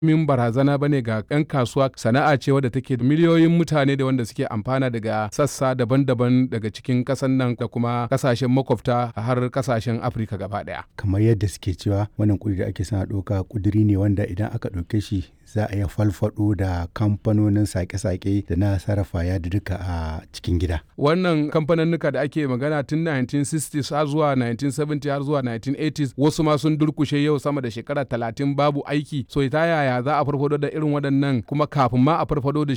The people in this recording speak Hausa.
min barazana bane ga 'yan kasuwa sana'a ce wadda take da miliyoyin mutane da wanda suke amfana daga sassa daban-daban daga cikin kasan nan da kuma kasashen makwabta har kasashen afirka gaba daya kamar yadda suke cewa wannan kudi da ake sana ɗauka kuduri ne wanda idan aka ɗauke shi za a iya falfado da kamfanonin sake-sake da na sarrafa ya duka a cikin gida wannan kamfaninnika da ake magana tun 1960s har zuwa 1970 har zuwa 1980s wasu ma sun durkushe yau sama da shekara 30 babu aiki so ta yaya za a farfado da irin waɗannan kuma kafin ma a farfado da